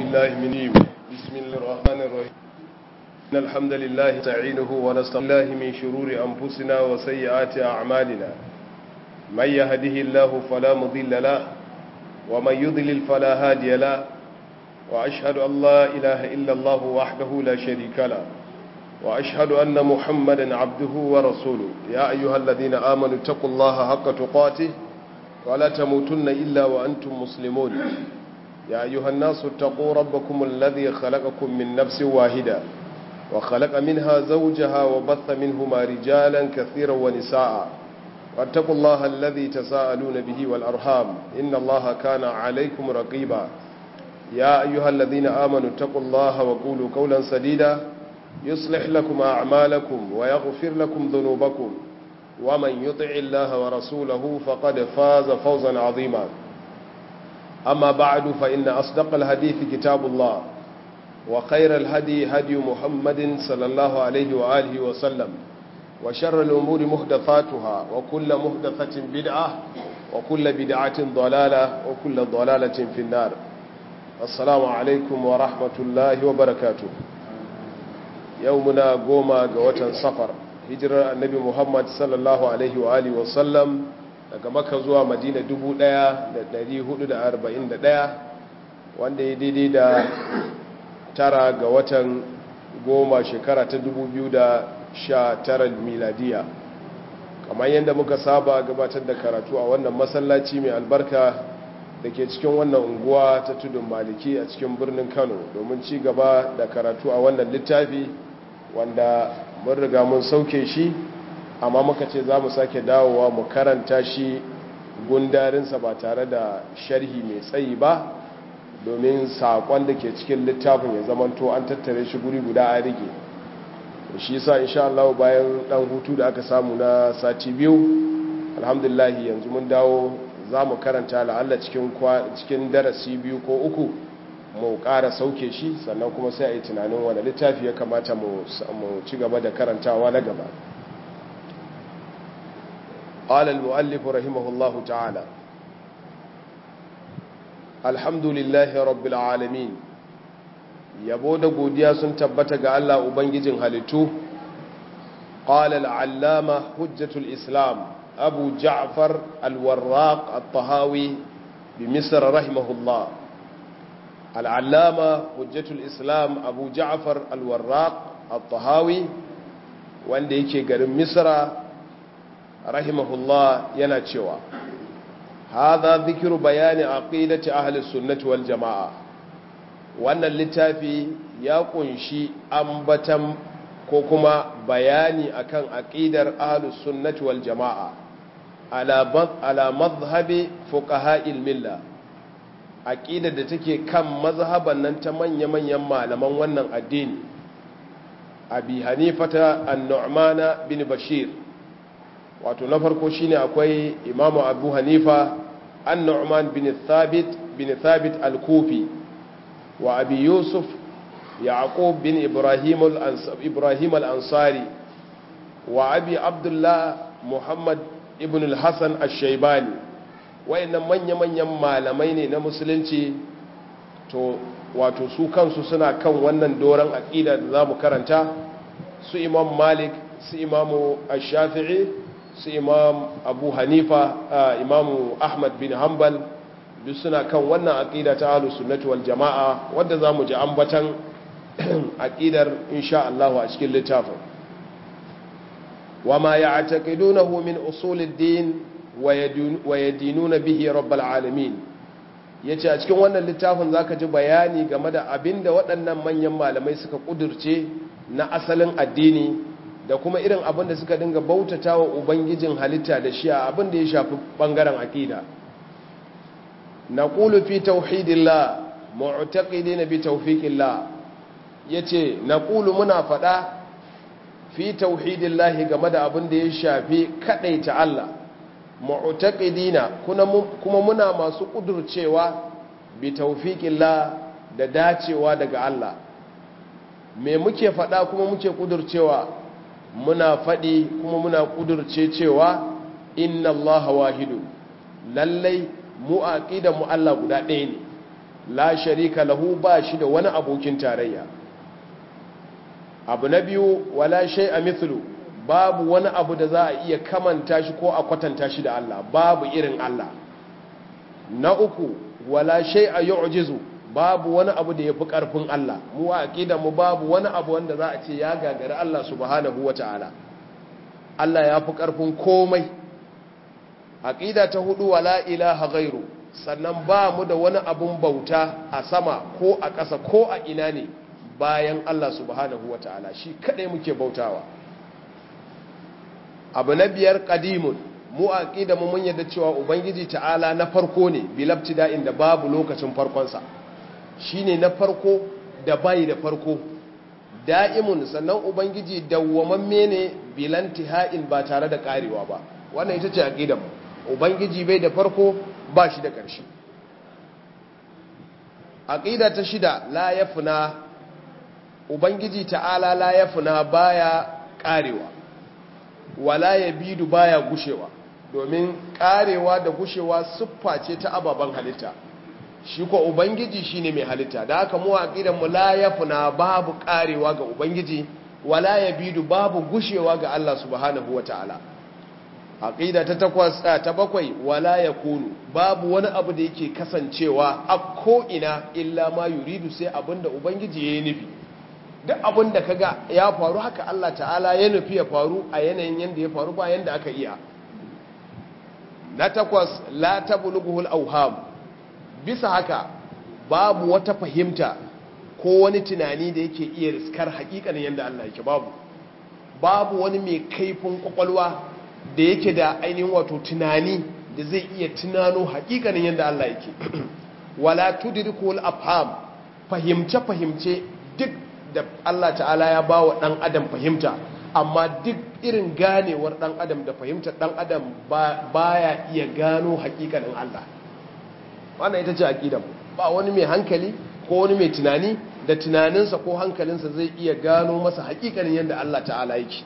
بالله من جيم بسم الله الرحمن الرحيم إن الحمد لله تعينه ونستغفره من شرور أنفسنا وسيئات أعمالنا من يهده الله فلا مضل له ومن يضلل فلا هادي له وأشهد أن لا إله إلا الله وحده لا شريك له وأشهد أن محمدا عبده ورسوله يا أيها الذين آمنوا اتقوا الله حق تقاته ولا تموتن إلا وأنتم مسلمون يا أيها الناس اتقوا ربكم الذي خلقكم من نفس واحدة وخلق منها زوجها وبث منهما رجالا كثيرا ونساء واتقوا الله الذي تساءلون به والأرحام إن الله كان عليكم رقيبا يا أيها الذين آمنوا اتقوا الله وقولوا قولا سديدا يصلح لكم أعمالكم ويغفر لكم ذنوبكم ومن يطع الله ورسوله فقد فاز فوزا عظيما أما بعد فإن أصدق الحديث كتاب الله وخير الهدي هدي محمد صلى الله عليه وآله وسلم وشر الأمور محدثاتها وكل محدثة بدعة وكل بدعة ضلالة وكل ضلالة في النار السلام عليكم ورحمة الله وبركاته يومنا قوما قوة صفر hijirar annabi muhammad sallallahu alaihi wa alihi wasallam daga maka zuwa madina 1441 wanda ya daidai da tara ga watan goma shekara ta 2019 miladiya kamar yadda muka saba gabatar da karatu a wannan masallaci mai albarka da ke cikin wannan unguwa ta tudun maliki a cikin birnin kano domin ci gaba da karatu a wannan littafi wanda mun riga mun sauke shi amma muka ce za mu sake dawowa mu karanta shi gundarinsa ba tare da sharhi mai tsayi ba domin saƙon da ke cikin littafin ya zamanto an tattare shi guri guda a rige shi sa insha Allah bayan dan hutu da aka samu na sati biyu alhamdulahi yanzu mun dawo za mu karanta la'alla cikin darasi biyu ko uku mu ƙara sauke shi sannan kuma sai a yi tunanin wani littafi ya kamata mu ci gaba da karantawa na gaba قال المؤلف رحمه الله تعالى الحمد لله رب العالمين yabo da godiya sun tabbata ga Allah ubangijin halittu قال العلامة حجة الإسلام أبو جعفر الوراق الطهاوي بمصر رحمه الله العلامة حجة الإسلام أبو جعفر الوراق الطهاوي wanda yake garin misra rahimahullah yana cewa hadha dhikru bayani aqidati ahli sunnati wal jamaa wannan littafi ya kunshi ambatan ko kuma bayani akan aqidar ahli sunnati wal jamaa ala ala madhhabi fuqaha'il millah aƙidar da take kan mazhaban nan ta manya-manyan malaman wannan addini abi hanifata an-nu'mana bin bashir wato na farko shine akwai imamu abu hanifa an-nu'man bin thabit bin thabit al-kufi wa abi yusuf yaqub bin ibrahim ibrahim al-ansari wa abi abdullah muhammad ibn al-hasan ash-shaybani wayannan manya-manyan malamai ne na musulunci to wato su kansu suna kan wannan doron aƙida da za mu karanta su imam malik su imamu shafi'i su imam abu hanifa imamu ahmad bin hanbal duk suna kan wannan aƙida ta ahlus sunnati wal jama'a wadda za mu ji ambatan aƙidar insha Allah a cikin littafin wa ma ya'taqidunahu min usulid din wa yadinuna bihi rabbal alamin yace a cikin wannan littafin zaka ji bayani game da abinda waɗannan manyan malamai suka kudurce na asalin addini da kuma irin abinda suka dinga bautatawa ubangijin halitta da shi a abinda ya shafi bangaren aqida naqulu fi tauhidillah mu'taqidina bi tawfiqillah yace naqulu muna fada fi tauhidillah game da abinda ya shafi kadaita Allah mu'taqidina kuma muna masu kudurcewa bi tawfiqillah da dacewa daga Allah me muke fada kuma muke kudurcewa muna fadi kuma muna kudurce cewa inna Allah wahidu lallai mu aqida mu Allah guda ɗaya ne la sharika lahu ba shi da wani abokin tarayya abu na biyu wala shay'a mithlu babu wani abu da za a iya kamanta shi ko a kwatanta shi da Allah babu irin Allah na uku wala shay'a yu'jizu babu wani abu da yafi karfin Allah mu a aqida mu babu wani abu wanda za a ce ya gagari Allah subhanahu wataala Allah ya fi karfin komai aqida ta hudu wala ilaha ghairu sannan ba mu da wani abun bauta a sama ko a ƙasa ko a ina ne bayan Allah subhanahu wataala shi kadai muke bautawa abu na biyar qadimun mu aqida mu mun yadda cewa ubangiji ta'ala na farko ne bilabtida inda babu lokacin farkon sa shine na farko da bai da farko da'imun sannan ubangiji dawwamamme ne bilantiha'in ba tare da karewa ba wannan ita ce aqidar mu ubangiji bai da farko ba shi da ƙarshe aqida ta shida la yafna ubangiji ta'ala la yafna baya karewa wala yabidu baya gushewa domin karewa da gushewa siffa ce ta ababen halitta shi ko ubangiji shine mai halitta da haka mu aqidan mu la yafna babu karewa ga ubangiji wala yabidu babu gushewa ga Allah subhanahu wataala aqida ta takwas ta bakwai wala yakunu babu wani abu da yake kasancewa a ko ina illa ma yuridu sai abinda ubangiji yayi nufi duk abin da kaga ya faru haka Allah ta'ala ya nufi ya faru a yanayin yanda ya faru ba yanda aka iya na takwas la tablughul awham bisa haka babu wata fahimta ko wani tunani da yake iya riskar hakikanin yanda Allah yake babu babu wani mai kaifin kwakwalwa da yake da ainihin wato tunani da zai iya tunano hakikanin yanda Allah yake wala tudrikul afham fahimce fahimce duk da Allah ta'ala ya ba wa ɗan adam fahimta amma duk irin ganewar ɗan adam da fahimtar ɗan adam ba ya iya gano hakikanin Allah wannan ita ce aƙidan ba wani mai hankali ko wani mai tunani da tunaninsa ko hankalinsa zai iya gano masa hakikanin yadda Allah ta'ala yake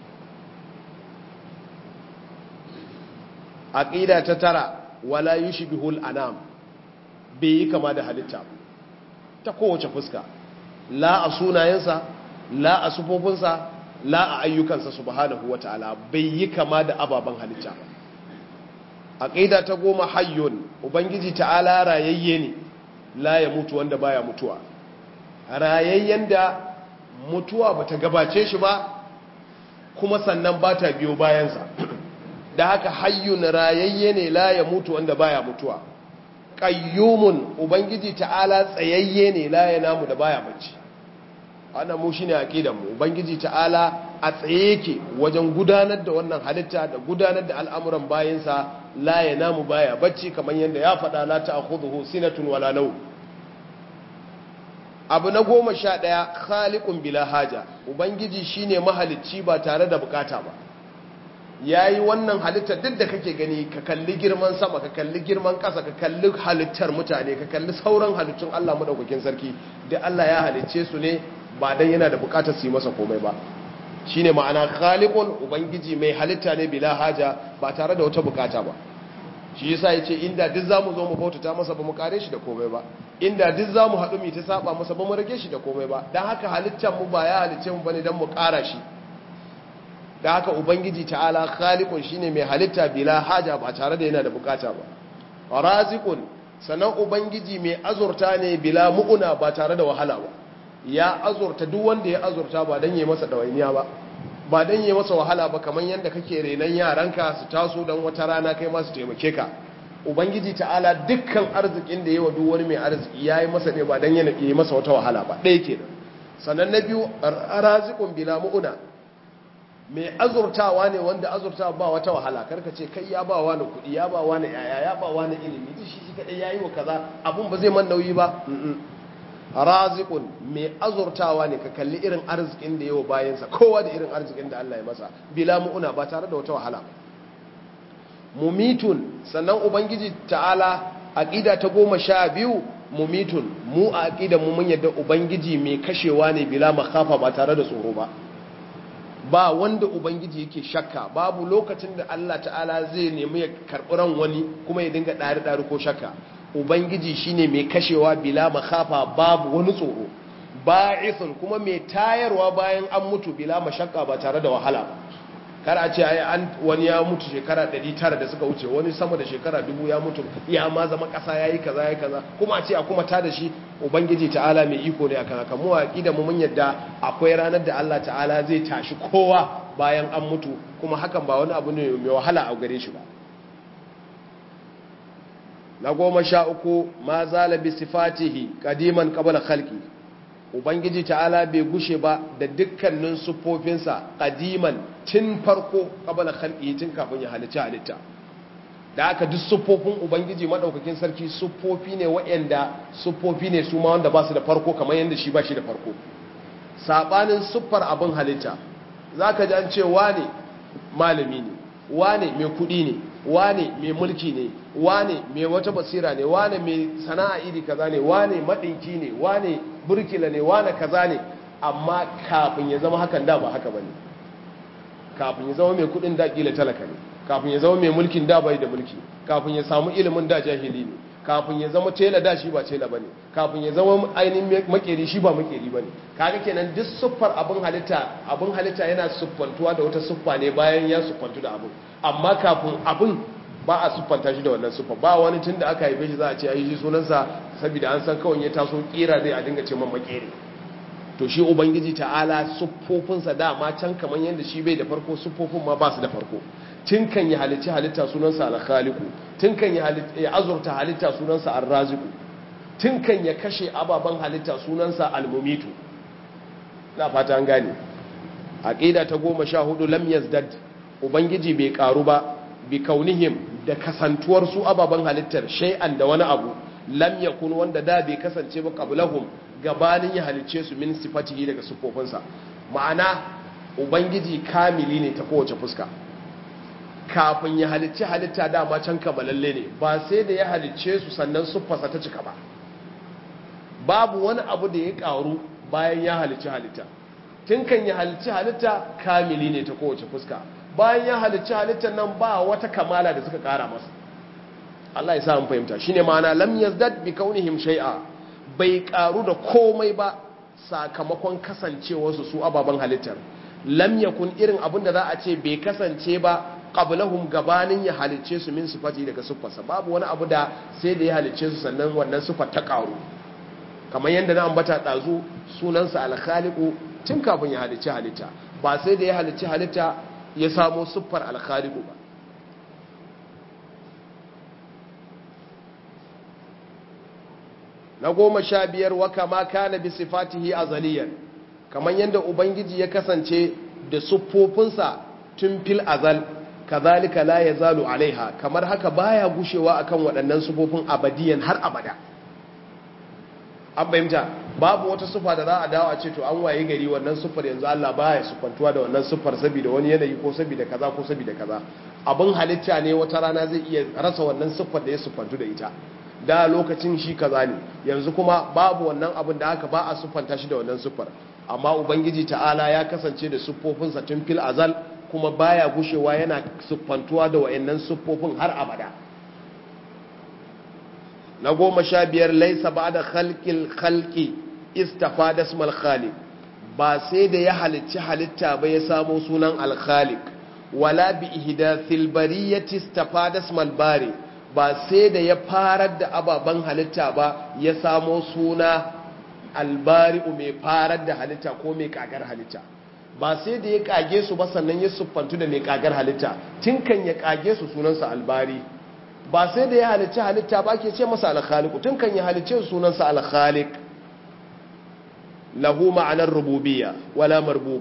aƙida ta tara wala yushbihul anam bai yi kama da halitta ta kowace fuska la a sunayensa la a sufofinsa la a ayyukansa subhanahu wata'ala bai yi kama da ababen halitta a ƙaida ta goma hayyun ubangiji ta'ala rayayye ne la ya mutu wanda baya mutuwa rayayyen da mutuwa bata gabace shi ba kuma sannan ba ta biyo bayansa da haka hayyun rayayye ne la ya mutu wanda baya mutuwa qayyumun ubangiji ta'ala tsayayye ne la ya namu da baya bacci wannan mu shine aqidar mu ubangiji ta'ala a tsaye yake wajen gudanar da wannan halitta da gudanar da al'amuran bayinsa la ya namu baya bacci kamar yadda ya faɗa la ta'khudhuhu sinatun wala naw abu na goma sha ɗaya khaliqun bila haja ubangiji shine mahalicci ba tare da bukata ba yayi wannan halittar duk da kake gani ka kalli girman sama ka kalli girman ƙasa ka kalli halittar mutane ka kalli sauran halittun Allah madaukakin sarki da Allah ya halicce su ne ba dan yana da bukatar su yi masa komai ba shine ma'ana khaliqun ubangiji mai halitta ne bila haja ba tare da wata bukata ba shi yasa yace inda duk zamu zo mu bautata masa ba mu kare shi da komai ba inda duk zamu haɗu mu ta saba masa ba mu rage shi da komai ba dan haka halittar mu ba ya halicce mu bane dan mu ƙara shi da haka ubangiji ta'ala khaliqun shine mai halitta bila haja ba tare da yana da bukata ba raziqun sanan ubangiji mai azurta ne bila mu'una ba tare da wahala ba ya azurta duk wanda ya azurta ba dan yi masa dawainiya ba ba dan yi masa wahala ba kamar yanda kake renan yaranka su taso dan wata rana kai ma su taimake ka ubangiji ta'ala dukkan arzikin da yawa duk wani mai arziki yayi masa ne ba dan yi masa wata wahala ba ɗaya kenan sannan na biyu raziqun bila mu'una mai azurtawa ne wanda azurtawa ba wata wahala karka ce kai ya ba wani kuɗi ya ba wani yaya ya ba wani ilimi duk shi shi kadai yayi wa kaza abun ba zai man nauyi ba razikun mai azurtawa ne ka kalli irin arzikin da yawa bayansa kowa da irin arzikin da Allah ya masa bila mu'una ba tare da wata wahala mumitun sannan ubangiji ta'ala aqida ta goma sha biyu mumitun mu a aqida mu mun yadda ubangiji mai kashewa ne bila makhafa ba tare da tsoro ba ba wanda ubangiji yake shakka babu lokacin da Allah ta'ala zai nemi ya karɓi ran wani kuma ya dinga ɗari-ɗari ko shakka ubangiji shine mai kashewa bila makhafa babu wani tsoro ba'ithun kuma mai tayarwa bayan an mutu bila mashakka ba tare da wahala ba kar a ce ai an wani ya mutu shekara 900 da suka wuce wani sama da shekara 1000 ya mutu ya ma zama kasa yayi kaza yayi kaza kuma a ce a kuma ta da shi ubangiji ta'ala mai iko ne akan haka mu aqida mu mun yadda akwai ranar da Allah ta'ala zai tashi kowa bayan an mutu kuma hakan ba wani abu ne mai wahala a gare shi ba na goma sha uku ma zala bi sifatihi qadiman qabla khalqi ubangiji ta'ala bai gushe ba da dukkanin siffofinsa qadiman tun farko qabla khalqi tun kafin ya halitta halitta da aka duk siffofin ubangiji madaukakin sarki siffofi ne waɗanda siffofi ne su ma wanda ba su da farko kamar yadda shi ba shi da farko sabanin siffar abin halitta zaka ji an ce wane malami ne wane mai kuɗi ne wane mai mulki ne wane mai wata basira ne wane mai sana'a iri kaza ne wane maɗinki ne wane burkila ne wane kaza ne amma kafin ya zama hakan da ba haka bane kafin ya zama mai kuɗin da kila talaka ne kafin ya zama mai mulkin da bai da mulki kafin ya samu ilimin da jahili ne kafin ya zama tela da shi ba tela bane kafin ya zama ainihin makeri shi ba makeri bane kaga kenan duk siffar abin halitta abin halitta yana siffantuwa da wata siffa ne bayan ya siffantu da abin amma kafin abin ba a siffanta shi da wannan siffa ba wani tun da aka haife shi za a ce ai shi sunansa saboda an san kawai ya taso kira zai a dinga ce man makeri to shi ubangiji ta'ala siffofinsa dama can kamar yadda shi bai da farko siffofin ma ba su da farko tun kan yi halitta halitta sunansa al-khaliqu tun kan ya azurta halitta sunansa ar-raziqu tun kan ya kashe ababen halitta sunansa al-mumitu na fata an gane aqida ta goma sha hudu lam yazdad ubangiji bai karu ba bi kaunihim da kasantuwar su ababen halittar shay'an da wani abu lam yakun wanda da bai kasance ba qablahum gabanin ya halicce su min sifatihi daga sufofinsa ma'ana ubangiji kamili ne ta kowace fuska kafin ya halicci halitta dama can kamalalle ne ba sai da ya halicce su sannan siffarsa ta cika ba babu wani abu da ya karu bayan ya halicci halitta tun kan ya halicci halitta kamili ne ta kowace fuska bayan ya halicci halittar nan ba wata kamala da suka kara masa Allah ya sa mun fahimta shine ma'ana lam yazdad bi kaunihim shay'a bai karu da komai ba sakamakon kasancewarsu su ababen halittar lam yakun irin abin da za a ce bai kasance ba qablahum gabanin ya halicce su min sifati daga siffarsa babu wani abu da sai da ya halicce su sannan wannan sifar ta karu kamar yadda na ambata dazu sunansa al-khaliqu tun kafin ya halicci halitta ba sai da ya halicci halitta ya samo siffar al-khaliqu ba na goma sha biyar wa kama kana bi sifatihi azaliyan kamar yadda ubangiji ya kasance da siffofinsa tun fil azal kazalika la yazalu alaiha kamar haka baya gushewa akan waɗannan sifofin abadiyan har abada an bayyanta babu wata sufa da za a dawo a ce to an waye gari wannan sufar yanzu Allah baya sufantuwa da wannan sufar saboda wani yanayi ko saboda kaza ko saboda kaza abin halitta ne wata rana zai iya rasa wannan sufar da ya sufantu da ita da lokacin shi kaza ne yanzu kuma babu wannan abin da haka ba a sufanta shi da wannan sufar amma ubangiji ta'ala ya kasance da siffofinsa tun fil azal kuma baya gushewa yana siffantuwa da wayannan siffofin har abada na goma sha biyar laisa ba da khalqil khalqi istafa da ismal khaliq ba sai da ya halicci halitta ba ya samo sunan al-khaliq wala bi ihdathil bariyati istafa da ismal bari ba sai da ya farar da ababen halitta ba ya samo suna albari'u mai farar da halitta ko mai kagar halitta ba sai da ya kage su ba sannan ya siffantu da mai kagar halitta tun kan ya kage su sunansa albari ba sai da ya halicci halitta ba ke ce masa alkhaliku tun kan ya halicce su sunansa alkhalik lahu ma'anar rububiyya wala marbu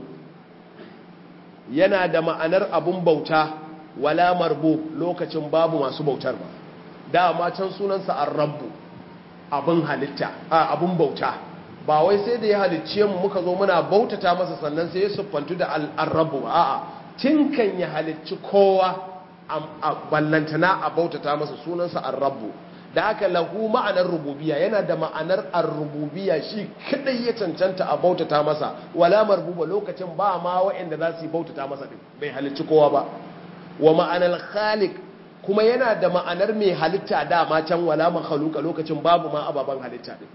yana da ma'anar abun bauta wala marbu lokacin babu masu bautar ba dama can sunansa ar-rabbu abun halitta a abun bauta ba wai sai da ya halicce mu muka zo muna bautata masa sannan sai ya siffantu da al-rabbu a'a tun kan ya halicci kowa a ballantana a bautata masa sunansa ar-rabbu da haka lahu ma'anar rububiyya yana da ma'anar ar-rububiyya shi kadai ya cancanta a bautata masa wala marbuba lokacin ba ma waɗanda za su bautata masa din bai halicci kowa ba wa ma'anar khaliq kuma yana da ma'anar mai halitta dama can wala makhluqa lokacin babu ma ababan halitta din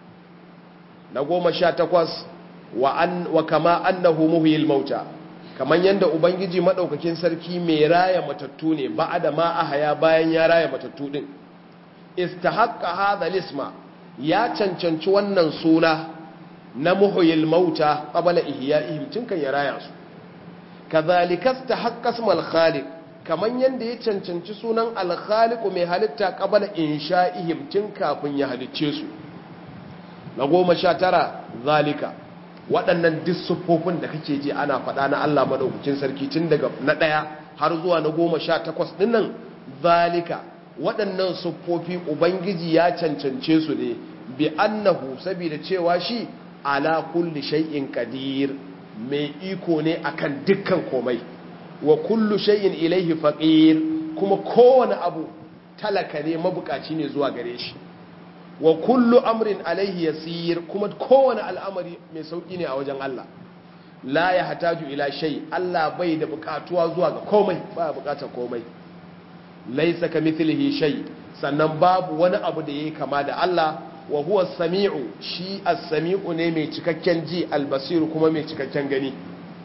na goma sha takwas wa, an, wa kama annahu muhyil mauta kaman yanda ubangiji madaukakin sarki mai raya matattu ne ba'da ma ahaya bayan ya raya matattu din istahaqqa hadha lisma ya cancanci wannan suna na muhyil mauta qabla ihya'ihim tun kan ya raya su kadhalika istahaqqa ismal khaliq kaman yanda ya cancanci sunan al khaliq mai halitta qabla insha'ihim tun kafin ya halicce su na goma sha tara zalika waɗannan duk da kake ji ana faɗa na Allah maɗaukacin sarki tun daga na ɗaya har zuwa na goma sha takwas ɗinnan zalika waɗannan siffofi ubangiji ya cancance su ne bi annahu saboda cewa shi ala kulli shay'in qadir mai iko ne akan dukkan komai wa kullu shay'in ilaihi faqir kuma kowane abu talaka ne mabukaci ne zuwa gare shi wa kullu amrin alaihi yasir kuma kowane al'amari mai sauki ne a wajen Allah la ya hataju ila shay Allah bai da bukatuwa zuwa ga komai ba bukatar komai laysa kamithlihi shay sannan babu wani abu da yayi kama da Allah wa huwa samiu shi as-sami'u ne mai cikakken ji al-basir kuma mai cikakken gani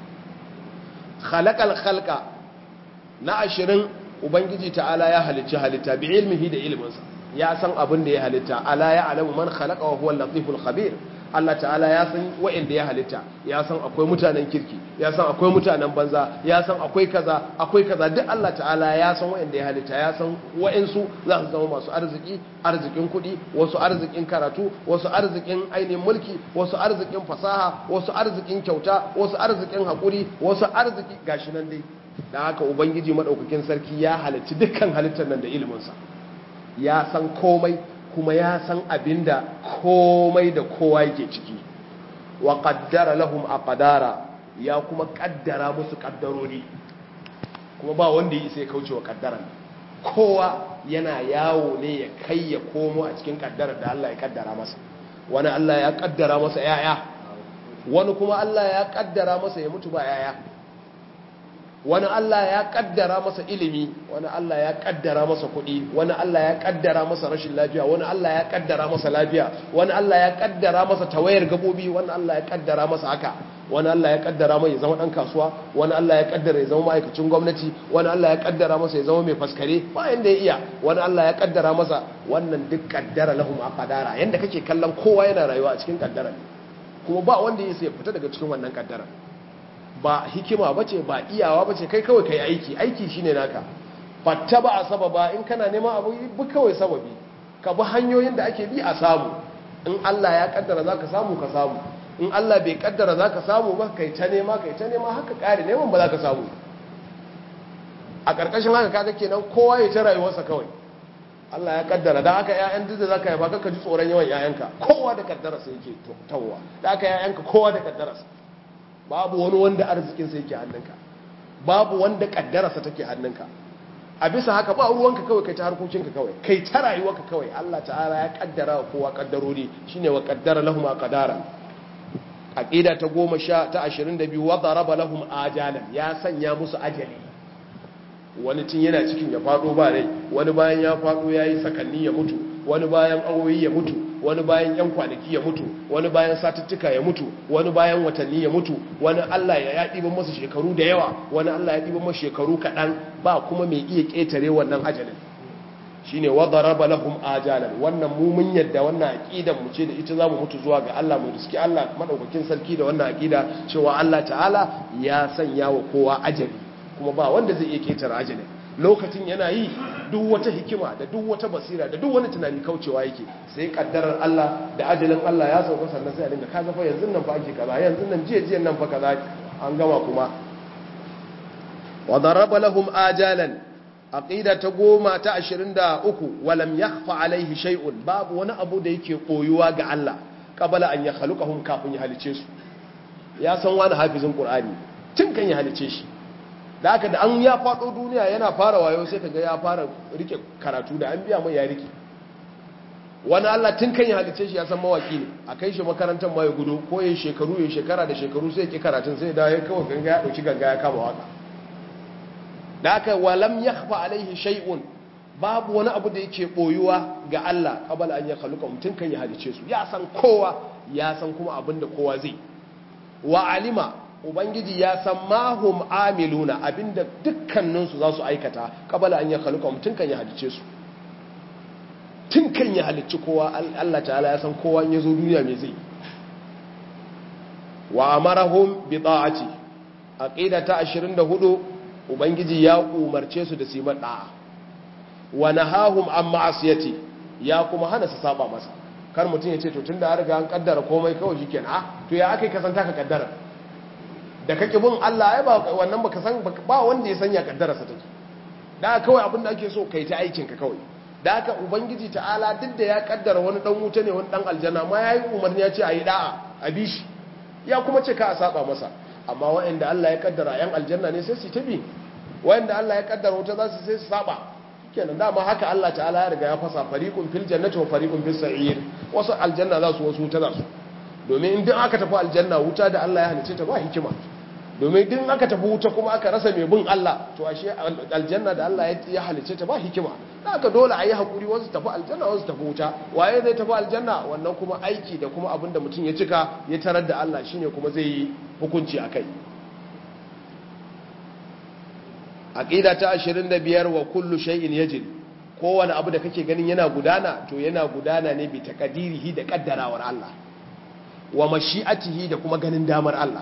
khalaqal khalqa na ashirin ubangiji ta'ala ya halicci halitta bi ilmihi da ilminsa ya san abin da ya halitta ala ya alamu man khalaqa wa huwa al-latiful khabir Allah ta'ala ya san wa'inda ya halitta ya san akwai mutanen kirki ya san akwai mutanen banza ya san akwai kaza akwai kaza duk Allah ta'ala ya san wa'inda ya halitta ya san wa'insu za su zama masu arziki arzikin kuɗi wasu arzikin karatu wasu arzikin ainihin mulki wasu arzikin fasaha wasu arzikin kyauta wasu arzikin haƙuri wasu arziki gashi nan dai da haka ubangiji madaukakin sarki ya halicci dukkan halittar nan da iliminsa ya san komai kuma ya san abinda komai da kowa yake ciki wa qaddara lahum aqdara ya kuma kaddara musu kaddarori kuma ba wanda yi sai kauce wa kaddaran kowa yana yawo ne ya kai ya komo a cikin kaddarar da Allah ya kaddara masa wani Allah ya kaddara masa yaya wani kuma Allah ya kaddara masa ya mutu ba yaya wani Allah ya kaddara masa ilimi wani Allah ya kaddara masa kuɗi wani Allah ya kaddara masa rashin lafiya wani Allah ya kaddara masa lafiya wani Allah ya kaddara masa tawayar gabobi wani Allah ya kaddara masa haka wani Allah ya kaddara mai ya zama dan kasuwa wani Allah ya kaddara ya zama ma'aikacin gwamnati wani Allah ya kaddara masa ya zama mai faskare ba yanda ya iya wani Allah ya kaddara masa wannan duk kaddara lahum aqdara yanda kake kallon kowa yana rayuwa a cikin kaddara kuma ba wanda ya sai fita daga cikin wannan kaddara ba hikima bace ba iyawa bace kai kawai kai aiki aiki shine naka fatta ba a sababa in kana neman abu bi kawai sababi ka bi hanyoyin da ake bi a samu in Allah ya kaddara zaka samu ka samu in Allah bai kaddara zaka samu ba kai ta nema kai ta nema haka kare neman ba zaka samu a karkashin haka kaga kenan kowa ya ta rayuwarsa kawai Allah ya kaddara da haka ƴaƴan duk da zaka haifa kaka ji tsoron yawan ƴaƴanka kowa da kaddara sai yake tawwa da haka ƴaƴanka kowa da kaddara babu wani wanda arzikin sa yake hannunka babu wanda kaddararsa take hannunka a bisa haka ba ruwanka kawai kai ta harkokinka kawai kai ta rayuwarka kawai Allah ta'ala ya kaddara wa kowa kaddarori shine wa kaddara lahum qadara aqida ta 10 ta 22 wa daraba lahum ajalan ya sanya musu ajali wani tun yana cikin ya fado ba rai wani bayan ya fado yayi sakanni ya mutu wani bayan awoyi ya mutu wani bayan yan kwanaki ya mutu wani bayan satuttuka ya mutu wani bayan watanni ya mutu wani Allah ya ɗiban masa shekaru da yawa wani Allah ya ɗiban masa shekaru kaɗan ba kuma mai iya ƙetare wannan ajalin shine wadaraba lahum ajalan wannan mu mun yadda wannan aqidan mu ce da ita zamu mutu zuwa ga Allah mu riski Allah madaukakin sarki da wannan aqida cewa Allah ta'ala ya sanya wa kowa ajali kuma ba wanda zai iya ƙetare ajalin lokacin yana yi duk wata hikima da duk wata basira da duk wani tunani kaucewa yake sai kaddarar Allah da ajalin Allah ya sauka sannan sai a dinga kaga fa yanzu nan fa ake kaza yanzu nan jiya jiya nan fa kaza an gama kuma wa daraba lahum ajalan aqida ta goma ta 23 walam yakhfa alaihi shay'un babu wani abu da yake koyuwa ga Allah qabala an yakhluqahum kafin ya halice su ya san wani hafizin qur'ani tun kan ya halice shi da haka da an ya faɗo duniya yana fara wayo sai ka ga ya fara rike karatu da an biya mai ya rike wani Allah tun kan ya halice shi ya san mawaki ne a kai shi makarantar ma ya gudu ko ya shekaru ya shekara da shekaru sai ya ki karatun sai da ya kawai ganga ya ɗauki ganga ya kama waka da aka walam yakhfa alaihi shay'un babu wani abu da yake boyuwa ga Allah qabala an ya khaluqa mutun kan ya halice su ya san kowa ya san kuma abinda kowa zai wa alima ubangiji ya san mahum amiluna abinda dukkaninsu za su aikata qabala an ya khaluqa mutun kan ya halice su tun kan ya halicci kowa Allah ta'ala ya san kowa in ya zo duniya mai zai wa amarahum bi ta'ati aqida ta 24 ubangiji ya umarce su da su yi da'a wa nahahum an ma'asiyati ya kuma hana su saba masa kar mutum ya ce to tunda an riga an kaddara komai kawai shikenan ah to ya akai ka san taka kaddara da kake bin Allah ai ba wannan baka san ba wanda ya sanya kaddara sa take da kawai abin da ake so kai ta aikin ka kawai da haka ubangiji ta'ala duk da ya kaddara wani dan wuta ne wani dan aljanna ma yayi umarni ya ce ayi da'a a bishi ya kuma ce ka a saba masa amma waɗanda Allah ya kaddara yan aljanna ne sai su tabi waɗanda Allah ya kaddara wuta za su sai su saba kenan dama haka Allah ta'ala ya riga ya fasa fariqun fil jannati wa fariqun fis sa'ir wasu aljanna za su wasu wuta za su domin in aka tafi aljanna wuta da Allah ya halice ta ba hikima domin din aka tafi wuta kuma aka rasa mai bin Allah to ashe aljanna da Allah ya halice ta ba hikima haka dole a yi hakuri wasu tafi aljanna wasu tafi wuta waye zai tafi aljanna wannan kuma aiki da kuma abin da mutum ya cika ya tarar da Allah shine kuma zai yi hukunci akai aqida ta 25 wa kullu shay'in yajri kowane abu da kake ganin yana gudana to yana gudana ne bi taqdirihi da kaddarawar Allah wa mashi'atihi da kuma ganin damar Allah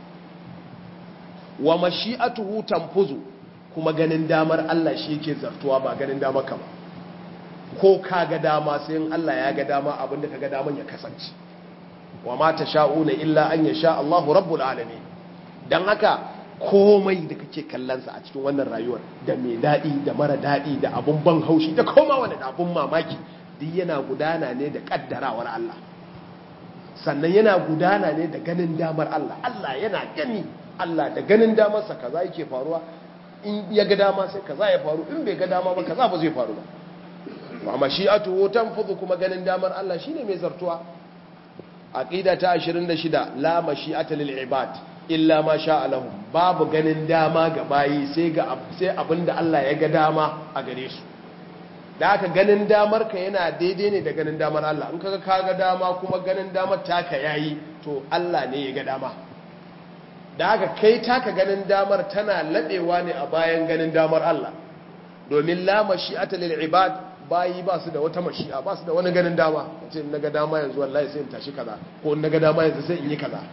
wa mashi'atuhu tanfuzu kuma ganin damar Allah shi yake zartuwa ba ganin damar ka ba ko ka ga dama sai in Allah ya ga dama abinda ka ga daman ya kasance wa ma tasha'una illa an yasha Allahu rabbul alamin dan haka komai da kake kallonsa a cikin wannan rayuwar da mai daɗi da mara daɗi da abun ban haushi da koma wani abun mamaki duk yana gudana ne da ƙaddarawar Allah sannan yana gudana ne da ganin damar Allah Allah yana gani Allah da ganin damarsa kaza yake faruwa in ya ga dama sai kaza ya faru in bai ga dama ba kaza ba zai faru ba wa mashi'atuhu tanfudu kuma ganin damar Allah shine mai zartuwa aqida ta 26 la mashi'ata lil ibad illa ma sha lahum babu ganin dama ga bayi sai ga sai abinda Allah ya ga dama a gare su da aka ganin damar ka yana daidai ne da ganin damar Allah in kaga ka ga dama kuma ganin damar taka yayi to Allah ne ya ga dama da aka kai taka ganin damar tana ladewa ne a bayan ganin damar Allah domin la mashi'ata lil ibad bayi ba su da wata mashi'a ba su da wani ganin dama ce in naga dama yanzu wallahi sai in tashi kaza ko in naga dama yanzu sai in yi kaza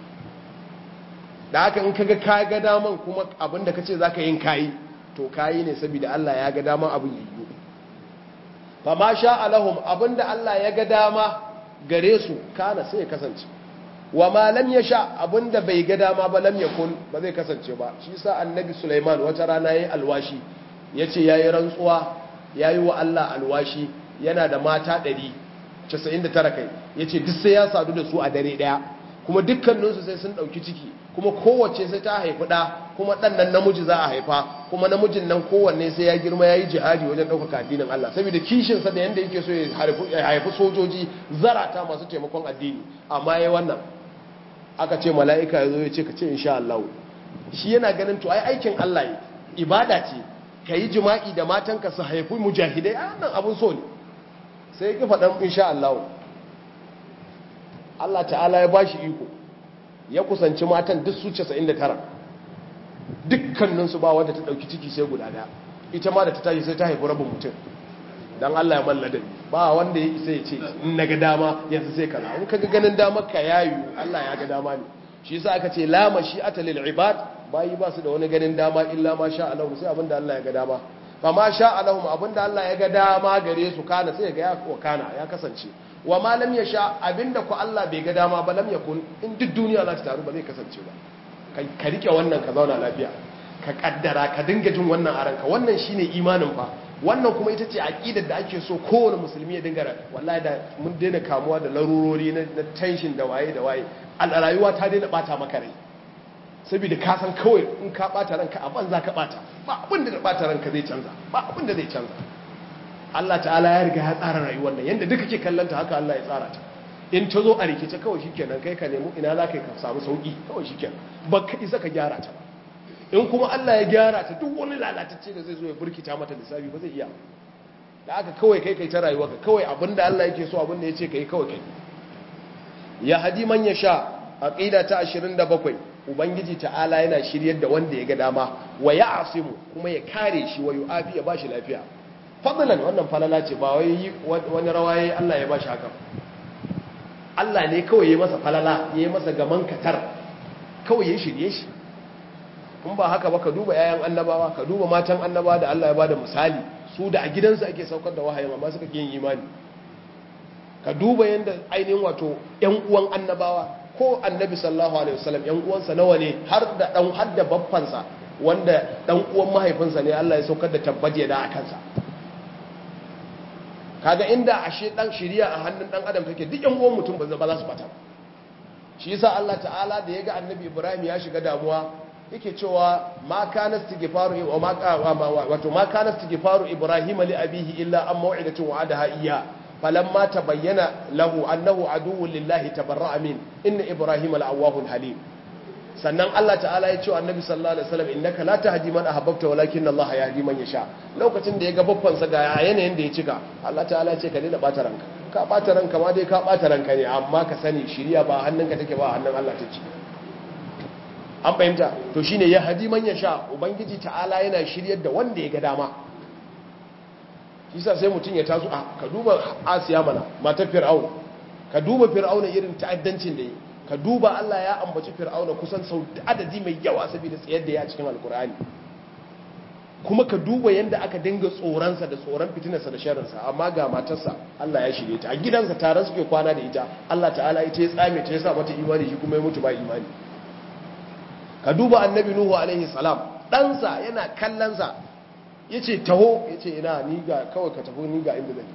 da haka in kaga ka ga daman kuma abinda kace zaka yin kayi to kayi ne saboda Allah ya ga daman abin yiwu fa ma sha alahum abinda Allah ya ga dama gare su kana sai ya kasance wa ma lam yasha abinda bai ga dama ba lam yakun ba zai kasance ba shi yasa annabi Sulaiman wata rana yayi alwashi yace yayi rantsuwa yayi wa Allah alwashi yana da mata 199 kai yace duk sai ya sadu da su a dare daya kuma dukkaninsu sai sun dauki ciki kuma kowace sai ta haifi ɗa kuma ɗan nan namiji za a haifa kuma namijin nan kowanne sai ya girma ya yi jihadi wajen ɗaukaka addinin Allah saboda kishinsa da yadda yake so ya haifi sojoji zarata masu taimakon addini amma ya wannan aka ce mala'ika ya zo ya ce ka ce insha Allah shi yana ganin to ai aikin Allah ne ibada ce ka yi jima'i da matanka su haifi mujahidai a nan abin so ne sai ya ki faɗan insha Allah Allah ta'ala ya ba shi iko ya kusanci matan duk su 99 dukkaninsu ba wadda ta dauki ciki sai guda daya ita ma da ta tashi sai ta haifi rabin mutum don Allah ya mallada ba wanda ya isa ya ce in na ga dama yanzu sai kaza in ka ga ganin damar ka yayu Allah ya ga dama ne shi yasa aka ce la mashi'ata lil ibad bayi ba su da wani ganin dama illa ma sha Allah sai abinda Allah ya ga dama fa ma sha Allah abinda Allah ya ga dama gare su kana sai ga ya kana ya kasance wa ma lam yasha abinda ku Allah bai ga dama ba lam yakun in duk duniya za ta taru ba zai kasance ba ka rike wannan ka zauna lafiya ka kaddara ka dinga jin wannan a ranka wannan shine imanin fa wannan kuma ita ce aqidar da ake so kowane musulmi ya dinga wallahi da mun daina kamuwa da larurori na tension da waye da waye a rayuwa ta daina bata maka rai saboda ka san kawai in ka bata ranka a banza ka bata ba abin da bata ranka zai canza ba abin da zai canza Allah ta'ala ya riga ya tsara rayuwar nan yanda duka ke kallanta haka Allah ya tsara ta in ta zo a rikice kawai shikenan kai ka nemi ina za ka ka samu sauki kawai shikenan ba ka isa ka gyara ta in kuma Allah ya gyara ta duk wani lalatacce da zai zo ya burkita mata lissafi ba zai iya da aka kawai kai kai ta rayuwa ka kawai abinda Allah yake so abinda ya ce kai kawai kai ya hadi man ya sha aqida ta 27 ubangiji ta'ala yana shiryar da wanda ya ga dama wa ya asimu kuma ya kare shi wa yu'afi ya bashi lafiya fadlan wannan falala ce ba wai wani rawaye Allah ya bashi haka Allah ne kawai ya masa falala ya yi masa gaman katar kawai ya shirye shi in ba haka ba ka duba yayan annabawa ka duba matan annabawa da Allah ya bada misali su da a gidansu ake saukar da wahayin amma suka yin imani ka duba yadda ainihin wato yan uwan annabawa ko annabi sallallahu alaihi wasallam yan uwansa nawa ne har da dan har da baffansa wanda dan uwan mahaifinsa ne Allah ya saukar da tabbaje da a kansa kaga inda ashe dan shiriya a hannun dan adam take duk yan uwan mutum ba za su bata shi yasa Allah ta'ala da yaga annabi Ibrahim ya shiga damuwa yake cewa ma kana istighfaru wa ma wato ma kana istighfaru Ibrahim li abihi illa an maw'idatin wa'adaha iyya falamma tabayyana lahu annahu aduwwun lillahi tabarra'a min inna Ibrahim la'awwahun halim sannan Allah ta'ala ya ce wa annabi sallallahu alaihi wasallam innaka la tahdi man ahbabta walakin Allah yahdi man yasha lokacin da ya ga babban sa ga yanayin da ya cika Allah ta'ala ya ce ka daina bata ranka ka bata ranka ma dai ka bata ranka ne amma ka sani shiriya ba hannunka take ba hannun Allah take an fahimta to shine ya hadi man yasha ubangiji ta'ala yana shiryar da wanda ya ga dama shi sa sai mutum ya taso a ka duba Asiya mana matar Fir'auna ka duba Fir'auna irin ta'addancin da yi ka duba Allah ya ambaci fir'auna kusan sau adadi mai yawa saboda tsayar da ya cikin alkur'ani kuma ka duba yadda aka dinga tsoronsa da tsoron fitinarsa da sharinsa amma ga matarsa Allah ya shirye ta a gidansa tare suke kwana da ita Allah ta'ala ita ya tsame ta ya sa mata imani shi kuma ya mutu ba imani ka duba annabi nuhu alaihi salam ɗansa yana kallonsa ya ce taho ya ce ina ni ga kawai ka taho ni ga inda zai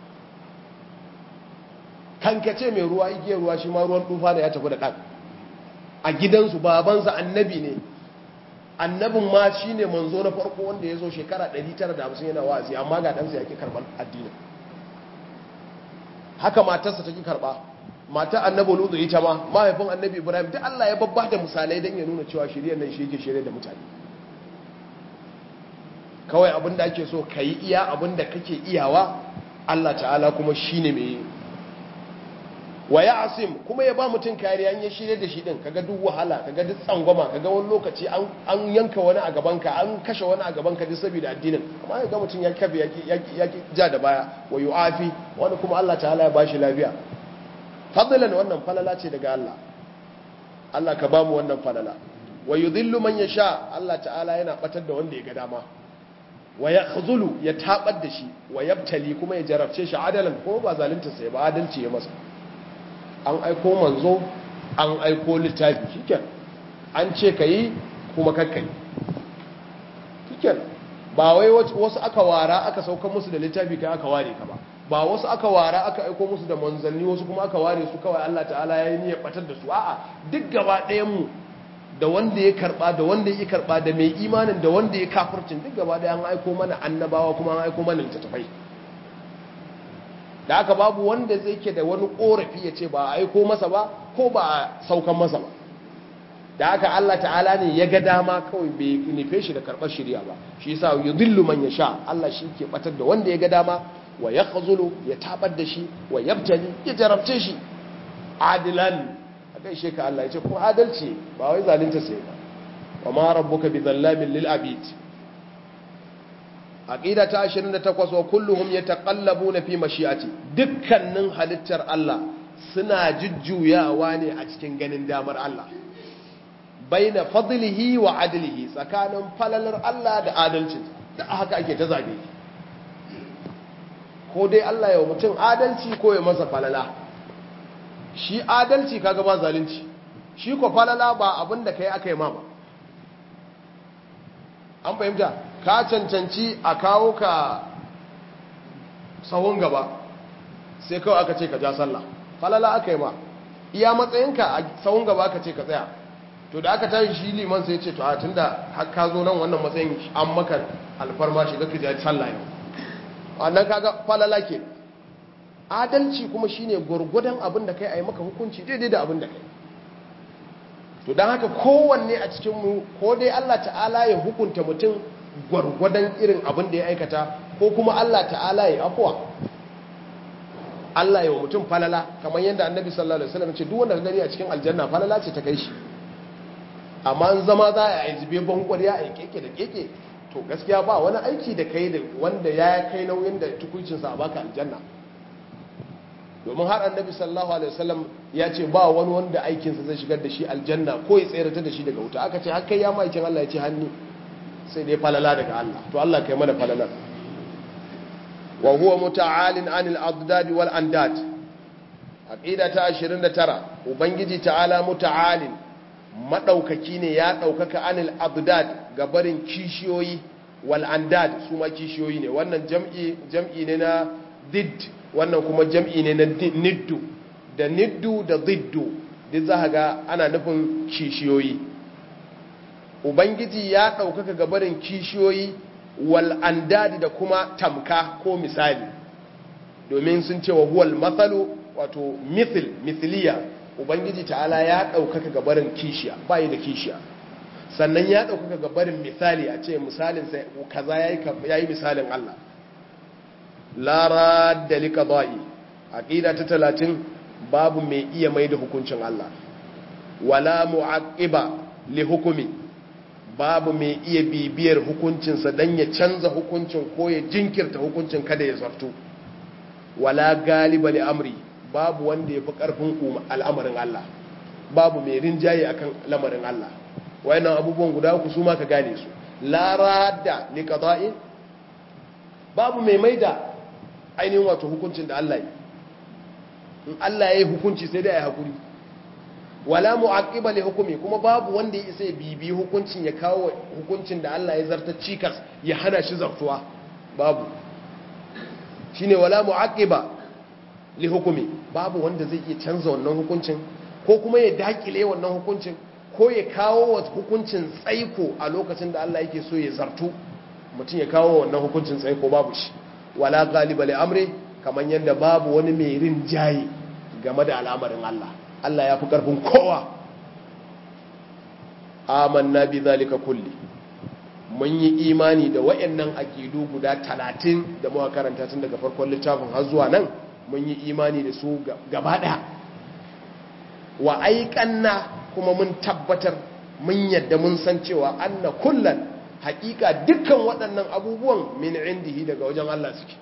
kankace mai ruwa igiyar ruwa shi ma ruwan tufa da ya tafi da ɗan a gidansu babansa annabi ne annabin ma shi ne manzo na farko wanda ya zo shekara 950 yana wa'azi amma ga ɗansa ya ƙi karɓar addinin haka matarsa ta ƙi karɓa mata annabi lutu ita ma mahaifin annabi ibrahim duk allah ya babba da misalai don ya nuna cewa shirya nan shi yake shirya da mutane kawai abin da ake so ka yi iya abin da kake iyawa allah ta'ala kuma shi ne mai wa ya asim kuma ya ba mutum kariya ya shirye da shi din kaga duk wahala kaga duk tsangwama kaga wani lokaci an yanka wani a gabanka an kashe wani a gabanka duk saboda addinin amma ya ga mutum ya kafe ya ja da baya wa yu'afi wani kuma Allah ta'ala ya bashi lafiya fadlan wannan falala ce daga Allah Allah ka bamu wannan falala wa yudhillu man yasha Allah ta'ala yana batar da wanda ya ga dama wa yakhzulu ya tabar da shi wa yabtali kuma ya jarabce shi adalan ko ba zalunta sai ba adalci ya masa an aiko manzo an aiko littafi shiken an ce ka yi kuma kakkai shiken ba wai wasu aka wara aka saukan musu da littafi kai aka ware ka ba ba wasu aka wara aka aiko musu da manzanni wasu kuma aka ware su kawai Allah ta'ala ya yi niyyar batar da su a'a duk gaba ɗayan mu da wanda ya karba da wanda ya karba da mai imanin da wanda ya kafircin duk gaba ɗaya an aiko mana annabawa kuma an aiko mana littattafai da aka babu wanda zai ke da wani korafi ya ce ba a aiko masa ba ko ba a saukan masa ba da aka Allah ta'ala ne ya ga dama kawai bai nufe shi da karɓar shirya ba shi yasa yudillu man yasha Allah shi ke batar da wanda ya ga dama wa yakhzulu ya tabar da shi wa yabtali ya jarabce shi adilan a gaishe ka Allah ya ce kuma adalci ba wai zalunta sai ba wa ma rabbuka bi zallamin lil abid aqida ta 28 wa kulluhum yataqallabuna fi mashi'ati dukkanin halittar Allah suna jujjuyawa ne a cikin ganin damar Allah baina fadlihi wa adlihi tsakanin falalar Allah da adalcin da haka ake ta zabe ko dai Allah ya mutum adalci ko ya masa falala shi adalci kaga ba zalunci shi ko falala ba abinda kai aka yi ma ba an fahimta ka cancanci a kawo ka sahun gaba sai kawai aka ce ka ja sallah falala aka yi ma iya matsayinka a sahun gaba aka ce ka tsaya to da aka tashi shi liman sai ce to a tun da ka zo nan wannan matsayin an maka alfarma shiga ka ja sallah yau wannan kaga falala ke adalci kuma shine gwargwadon abin da kai a yi maka hukunci daidai da abin da kai to don haka kowanne a cikinmu ko dai Allah ta'ala ya hukunta mutum gwargwadon irin abin da ya aikata ko kuma Allah ta'ala ya afuwa Allah ya wa mutum falala kamar yadda annabi sallallahu alaihi wasallam ce duk wanda ka gani a cikin aljanna falala ce ta kai shi amma an zama za a yi zube bankwariya a keke da keke to gaskiya ba wani aiki da kai da wanda ya kai nauyin da tukuncinsa a baka aljanna domin har annabi sallallahu alaihi wasallam ya ce ba wani wanda aikinsa zai shigar da shi aljanna ko ya tsayar da shi daga wuta aka ce har kai ya maikin Allah ya ce hannu sai dai falala daga Allah to Allah kai mana falalar wa huwa muta'alin anil adad wal andad aqida ta 29 ubangiji ta'ala muta'alin madaukaki ne ya daukaka anil adad ga barin kishiyoyi wal andad su ma kishiyoyi ne wannan jam'i jam'i ne na did wannan kuma jam'i ne na niddu da niddu da diddu duk za ga ana nufin kishiyoyi ubangiji ya ɗaukaka gabarin kishiyoyi wal andadi da kuma tamka ko misali domin sun ce wa huwal matsalu wato mithil mithiliya ubangiji ta'ala ya ɗaukaka gabarin kishiya bayi da kishiya sannan ya ɗaukaka gabarin misali a ce misalin sai kaza ya yi misalin Allah lara da lika ba'i aƙida ta talatin babu mai iya mai da hukuncin Allah wala mu'aqiba li hukumi babu mai iya bibiyar hukuncinsa don ya canza hukuncin ko ya jinkirta hukuncin kada ya zartu wala galiba li amri babu wanda ya fi ƙarfin al'amarin Allah babu mai rinjaye akan lamarin Allah wayannan abubuwan guda uku su ma ka gane su la radda li qada'i babu mai maida ainihin wato hukuncin da Allah yi in Allah ya yi hukunci sai dai ya hakuri wala mu'aqqiba li hukumi kuma babu wanda ya isa ya bibi hukuncin ya kawo hukuncin da Allah ya zarta cikas ya hana shi zartuwa babu shine wala mu'aqqiba li hukumi babu wanda zai iya canza wannan hukuncin ko kuma ya dakile wannan hukuncin ko ya kawo wa hukuncin tsaiko a lokacin da Allah yake so ya zartu mutum ya kawo wannan hukuncin tsaiko babu shi wala galiba li amri kaman yanda babu wani mai rinjaye game da al'amarin Allah Allah ya fi karfin kowa amanna bi zalika kulli mun yi imani da wayannan aqidu guda 30 da muka karanta tun daga farkon littafin har zuwa nan mun yi imani da su gaba daya wa aiqanna kuma mun tabbatar mun yadda mun san cewa anna kullan haƙiƙa dukkan waɗannan abubuwan min indihi daga wajen Allah suke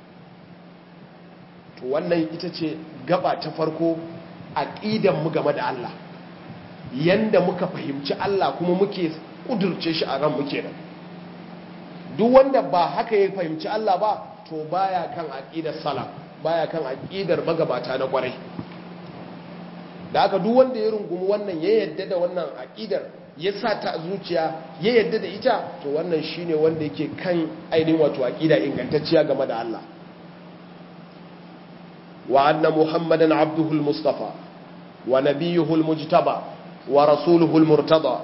to wannan ita ce gaba ta farko aqidan mu game da Allah yanda muka fahimci Allah kuma muke kudurce shi a ran muke nan duk wanda ba haka ya fahimci Allah ba to baya kan aqidar salaf baya kan aqidar magabata na kwarai da haka duk wanda ya rungumi wannan ya yadda da wannan aqidar ya sa ta zuciya ya yadda da ita to wannan shine wanda yake kan ainihin wato aqida ingantacciya game da Allah wa anna muhammadan abduhu almustafa wa nabiyuhu almujtaba wa rasuluhu almurtada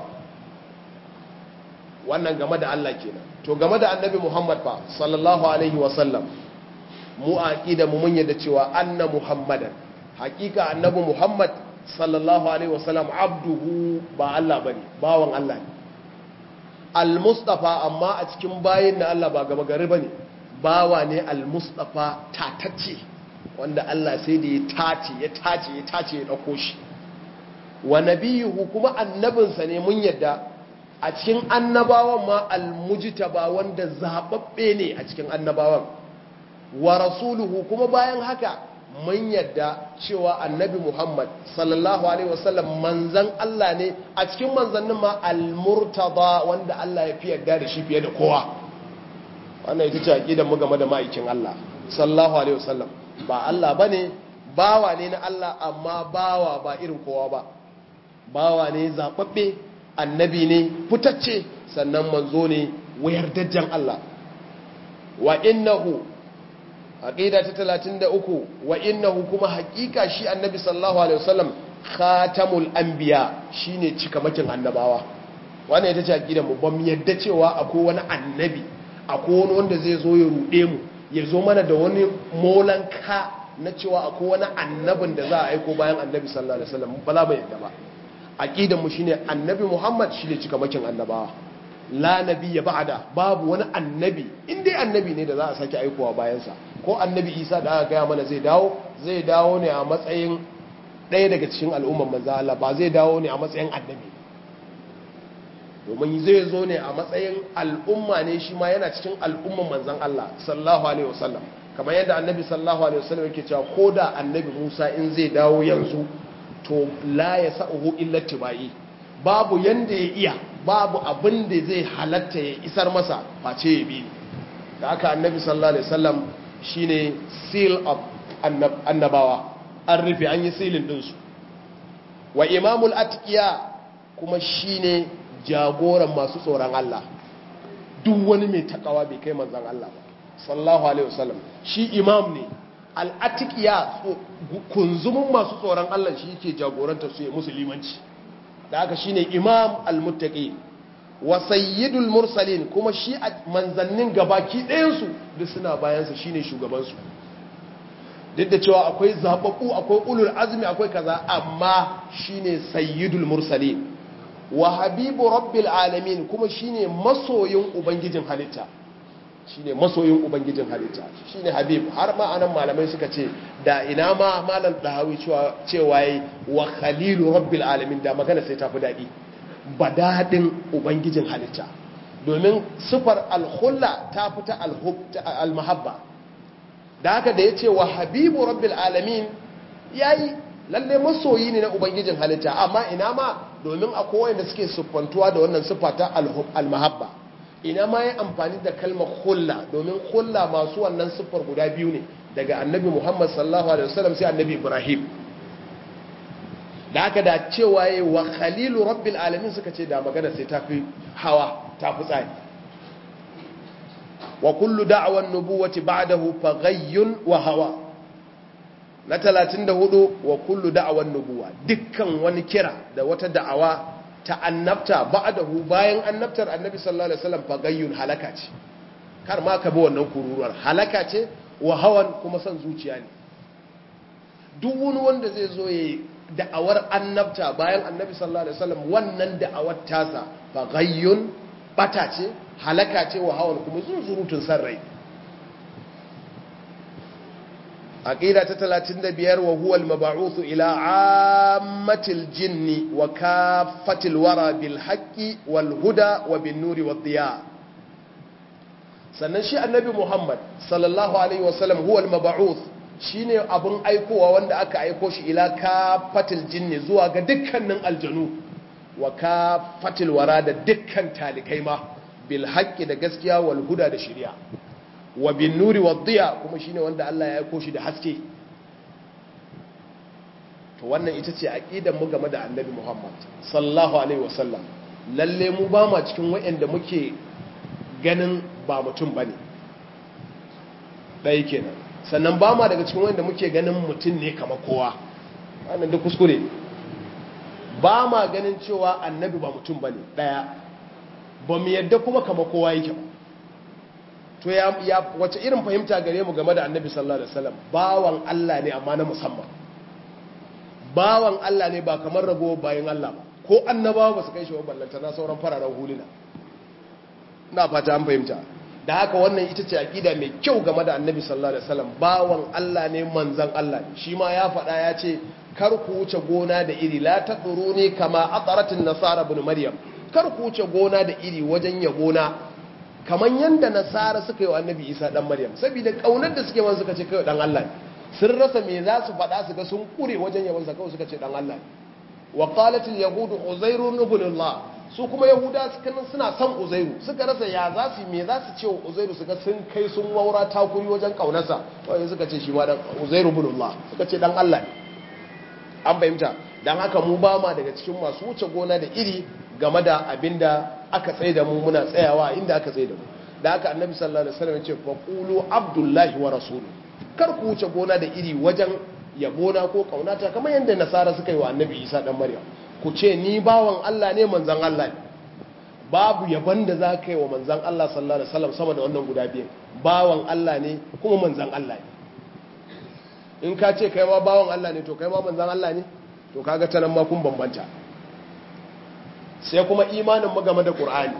wannan game da Allah kenan to game da annabi muhammad fa sallallahu alaihi wa sallam mu aqida mu mun yadda cewa anna muhammadan hakika annabi muhammad sallallahu alaihi wasallam abduhu ba Allah bane bawan Allah ne al-mustafa amma a cikin bayin na Allah ba gaba gari bane bawa ne al-mustafa tatacce wanda Allah sai da ya tace ya tace ya tace ya dauko shi wa nabiyuhu kuma annabinsa ne mun yadda a cikin annabawan ma al-mujtaba wanda zababbe ne a cikin annabawan wa rasuluhu kuma bayan haka mun yadda cewa annabi Muhammad sallallahu Alaihi wasallam manzan Allah ne a cikin manzannin ma al-murtada wanda Allah ya fi yadda da shi fiye da kowa wannan ita ce aƙidan mu game da ma'aikin Allah sallallahu Alaihi wasallam ba Allah ba ne bawa ne na Allah amma bawa ba irin kowa ba bawa ne zaɓaɓɓe annabi ne fitacce sannan manzo ne wayar dajjan Allah wa innahu aqida ta 33 wa innahu kuma haqiqa shi annabi sallallahu alaihi wasallam khatamul anbiya shine cikamakin annabawa wannan ita ce aqida mu ban yadda cewa akwai wani annabi akwai wani wanda zai zo ya rude mu ya zo mana da wani molanka na cewa akwai wani annabin da za a aiko bayan annabi sallallahu alaihi wasallam ba za mu yadda ba aqidan mu shine annabi Muhammad shine cikamakin annabawa la nabiyya ba'da babu wani annabi in dai annabi ne da za a sake aikowa bayan sa ko annabi Isa da aka gaya mana zai dawo zai dawo ne a matsayin ɗaya daga cikin al'umman manzo Allah ba zai dawo ne a matsayin annabi domin zai zo ne a matsayin al'umma ne shi ma yana cikin al'umman manzan Allah sallallahu alaihi wasallam kamar yadda annabi sallallahu alaihi wasallam yake cewa ko da annabi Musa in zai dawo yanzu to la ya sa'uhu illa tibai babu yanda ya iya babu abin da zai halatta ya isar masa face ya bi da aka annabi sallallahu alaihi wasallam shine seal of annabawa an rufe an yi silin dinsu wa imamul atqiya kuma shine jagoran masu tsoron Allah duk wani mai takawa bai kai manzan Allah ba sallallahu alaihi wasallam shi imam ne al'atikiya kunzumin masu tsoron Allah shi yake jagoranta su ya musulmanci da haka shine imam al-muttaqi wa sayyidul mursalin kuma shi manzannin gabaki ɗayan su duk suna bayan sa shine shugaban su duk da cewa akwai zababbu akwai ulul azmi akwai kaza amma shine sayyidul mursalin wa habibu rabbil alamin kuma shine masoyin ubangijin halitta shine masoyin ubangijin halitta shine habib har ma anan malamai suka ce da ina ma malam dahawi cewa cewa yi wa khalilu rabbil alamin da magana sai tafi dadi badadin ubangijin halitta domin sifar al-khulla ta fita al-mahabba da haka da yace wa habibu rabbil alamin yayi lalle masoyi ne na ubangijin halitta amma ina ma domin akwai wanda suke siffantuwa da wannan siffa ta al-mahabba ina ma ya amfani da kalmar hulla domin hulla masu wannan siffar guda biyu ne daga annabi Muhammad sallallahu alaihi wasallam sai annabi Ibrahim da haka da cewa yayi wa khalilu rabbil alamin suka ce da magana sai tafi hawa tafi tsari wa kullu da'wan nubuwati ba'dahu faghayyun wa hawa na 34 wa kullu da'awan nubuwa dukkan wani kira da wata da'awa ta annabta ba'dahu bayan annabtar annabi sallallahu alaihi wasallam fagayyun halaka ce kar ma ka bi wannan kururuwar halaka ce wa hawan kuma son zuciya ne duk wani wanda zai zo yayi da'awar annabta bayan annabi sallallahu alaihi wasallam wannan da'awar tasa fagayyun bata ce halaka ce wa hawan kuma zunzurutun san rai aqida ta 35 wa huwa al-mab'uth ila 'ammatil jinni wa kaffatil wara bil haqqi wal huda wa bin nuri wad diya sannan shi annabi Muhammad sallallahu alaihi wasallam huwa al-mab'uth shine abun aikowa wanda aka aiko shi ila kaffatil jinni zuwa ga dukkanin aljanu wa kaffatil wara da dukkan talikai ma bil haqqi da gaskiya wal huda da shari'a wa bin nuri wa diya kuma shine wanda Allah ya aiko shi da haske to wannan ita ce aqidar mu game da Annabi Muhammad sallallahu alaihi wasallam lalle mu ba ma cikin wayanda muke ganin ba mutum bane dai kenan sannan ba ma daga cikin wayanda muke ganin mutum ne kamar kowa wannan da kuskure ba ma ganin cewa annabi ba mutum bane daya ba mu yadda kuma kamar kowa yake ba to ya wace irin fahimta gare mu game da annabi sallallahu alaihi wasallam bawan Allah ne amma na musamman bawan Allah ne ba kamar rago bayan Allah ba ko annabawa ba su kai shi wa ballanta na sauran fararen huluna na fata an fahimta da haka wannan ita ce aqida mai kyau game da annabi sallallahu alaihi wasallam bawan Allah ne manzon Allah ne shi ma ya faɗa ya ce kar ku wuce gona da iri la taduruni kama ataratin nasara ibn maryam kar ku wuce gona da iri wajen yabona kamar yadda nasara suka yi wa annabi isa dan maryam saboda kaunar da suke wani suka ce kai dan Allah ne sun rasa me za su faɗa su ga sun kure wajen yawan sa kawai suka ce dan Allah ne wa qalat al yahud uzairu ibn Allah su kuma yahuda suka suna son uzairu suka rasa ya za su me za su ce wa uzairu suka sun kai sun waura takuri wajen kaunarsa wai suka ce shi ma dan uzairu ibn Allah suka ce dan Allah ne an fahimta dan haka mu ba ma daga cikin masu wuce gona da iri game da abinda aka tsaye da mu muna tsayawa inda aka tsaye da mu da haka annabi sallallahu alaihi wasallam ya ce fa qulu abdullahi wa rasuluhu kar ku wuce gona da iri wajen yabona ko kaunata kamar yadda nasara suka yi wa annabi isa dan maryam ku ce ni bawan Allah ne manzon Allah ne babu yaban da za ka yi wa manzon Allah sallallahu alaihi wasallam sama da wannan guda biyu bawan Allah ne kuma manzon Allah ne in ka ce kai ma bawan Allah ne to kai ma manzon Allah ne to kaga ta nan ma kun bambanta sai kuma imanin mu game da qur'ani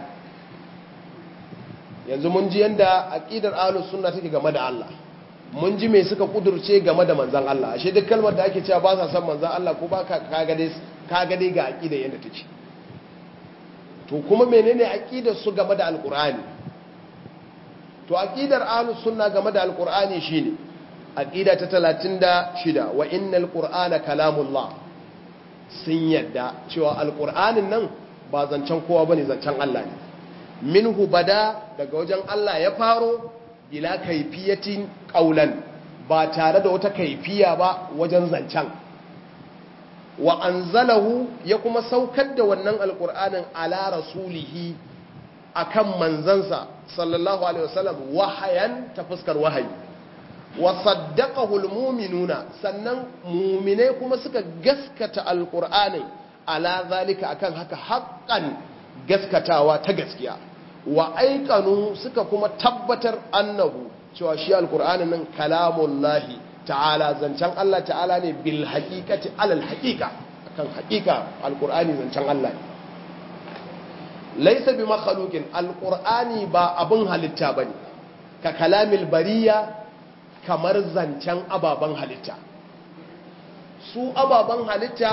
yanzu mun ji yanda aqidar ahlus sunna take game da Allah mun ji me suka kudurce game da manzon Allah ashe duk kalmar da ake cewa ba sa son manzon Allah ko ba ka kaga dai kaga dai ga aqidar yanda take to kuma menene aqidar su game da alqur'ani to aqidar ahlus sunna game da alqur'ani shine aqida ta 36 wa innal qur'ana kalamullah sun yadda cewa alqur'anin nan ba zancen kowa bane zancen Allah ne minhu bada daga wajen Allah ya faro bila kaifiyatin qaulan ba tare da wata kaifiya ba wajen zancen wa anzalahu ya kuma saukar da wannan alqur'anin ala rasulihi akan manzansa sallallahu alaihi wasallam wahayan ta fuskar wahayi wa saddaqahu almu'minuna sannan mu'minai kuma suka gaskata alqur'anin ala zalika akan haka haqqan gaskatawa ta gaskiya wa aikanu suka kuma tabbatar annahu cewa shi alqur'anin nan kalamullahi ta'ala zancen Allah ta'ala ne bil haqiqati alal haqiqa akan haqiqa alqur'ani zancen Allah ne laisa bi makhluqin alqur'ani ba abun halitta bane ka kalamil bariya kamar zancen ababan halitta su ababan halitta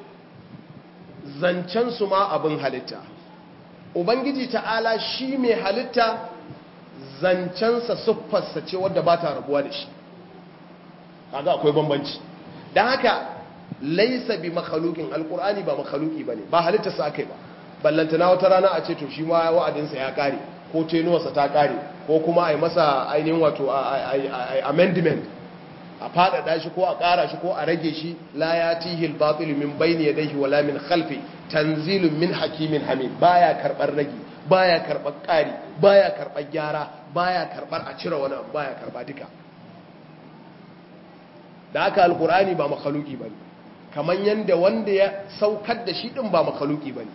zancen su ma abun halitta ubangiji ta'ala shi mai halitta zancensa siffarsa ce wadda ba ta rabuwa da shi kaga akwai bambanci don haka laisa bi makhluqin alqur'ani ba makhluqi bane ba halitta sa akai ba ballantana wata rana a ce to shi ma wa'adinsa ya kare ko tenuwarsa ta kare ko kuma a yi masa ainihin wato amendment a faɗaɗa shi ko a ƙara shi ko a rage shi la ya tihil batil min bayni yadayhi wala min khalfi tanzilun min hakimin hamid baya karɓar rage baya karɓar ƙari baya karɓar gyara baya karɓar a cire wani abu baya karɓa duka da haka alkur'ani ba makhluki bane kamar yanda wanda ya saukar da shi din ba makhluki bane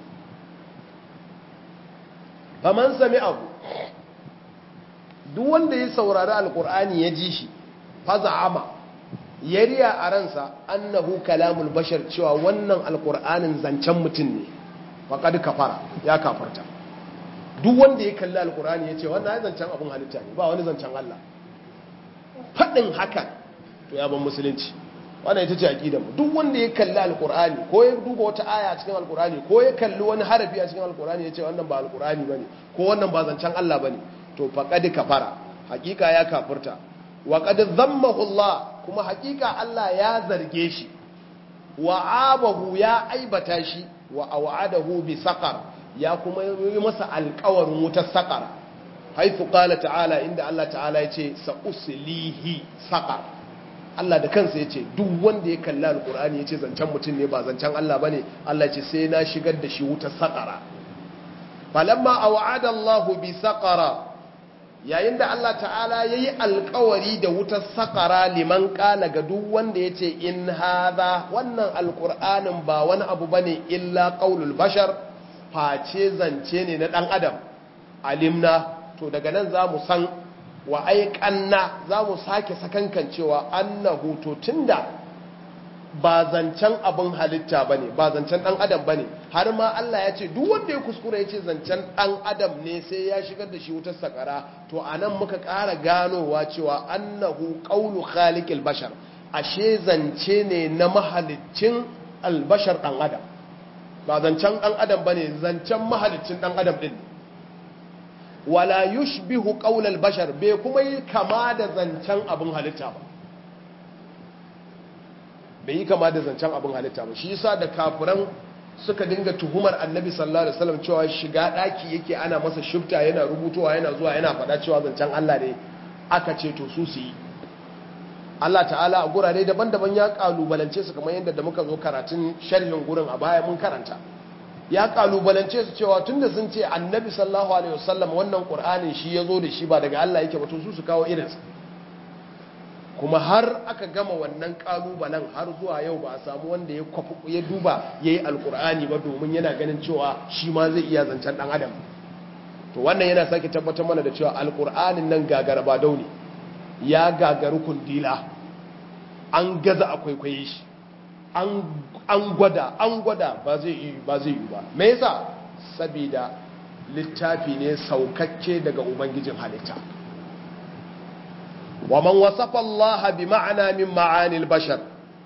faman sami abu duk wanda ya saurari alkur'ani ya ji shi faza'ama ya riya a ransa annahu kalamul bashar cewa wannan alkur'anin zancen mutum ne faƙad kafara ya kafarta duk wanda ya kalli alkur'ani ya ce wannan ya zancen abin halitta ne ba wani zancen Allah faɗin hakan to ya ban musulunci wannan ita ce aqidanmu duk wanda ya kalli alqur'ani ko ya duba wata aya a cikin alqur'ani ko ya kalli wani harafi a cikin alqur'ani yace wannan ba alqur'ani bane ko wannan ba zancen Allah bane to faqad kafara hakika ya kafirta wa qad dhammahu Allah kuma hakika Allah ya zarge shi wa abahu ya aibata shi wa aw'adahu bi saqar ya kuma yi masa alƙawarin wutar saqar haythu qala ta'ala inda Allah ta'ala yace sa uslihi saqar Allah da kansa ya ce duk wanda ya kalli alkur'ani ya ce zancen mutum ne ba zancen Allah ba ne Allah ce sai na shigar da shi wuta saƙara falamma a wa'ada Allah bi saƙara yayin da Allah ta'ala ya yi alkawari da wutar saƙara liman ƙala ga duk wanda ya ce in haza wannan alkur'anin ba wani abu ba ne illa ƙaunul bashar face zance ne na ɗan adam alimna to daga nan za mu san wa aiƙanna za mu sake sakankan cewa annahu to tunda ba zancen abin halitta ba ne ba zancen ɗan adam ba ne har ma Allah ya ce duk wanda ya kuskura ya ce zancen ɗan adam ne sai ya shigar da shi wutar sakara to a nan muka ƙara ganowa cewa annahu ƙaunu khaliqil bashar ashe zance ne na mahalicin albashar ɗan adam ba zancen ɗan adam ba ne zancen mahalicin ɗan adam ɗin wala yushbihu qaulal bashar bai kuma yi kama da zancen abin halitta ba bai yi kama da zancen abin halitta ba shi yasa da kafiran suka dinga tuhumar annabi sallallahu alaihi wasallam cewa shiga daki yake ana masa shifta yana rubutowa yana zuwa yana faɗa cewa zancen Allah ne aka ce to su su yi Allah ta'ala a gurare daban-daban ya kalubalance su kamar yadda da muka zo karatun sharhin gurin a baya mun karanta ya kalubalance su cewa tunda sun ce annabi sallallahu alaihi wasallam wannan qur'anin shi yazo da shi ba daga Allah yake ba to su su kawo irinsa kuma har aka gama wannan kalubalen har zuwa yau ba a samu wanda ya kwafi ya duba yayi alqur'ani ba domin yana ganin cewa shi ma zai iya zancen dan adam to wannan yana sake tabbatar mana da cewa alqur'anin nan gagara ba dauni ya gagaru kundila an gaza akwai kwaye shi an gwada an gwada ba zai yi ba zai yi ba me yasa saboda littafi ne saukakke daga ubangijin halitta wa man wasafa Allah bi ma'ana min ma'anil bashar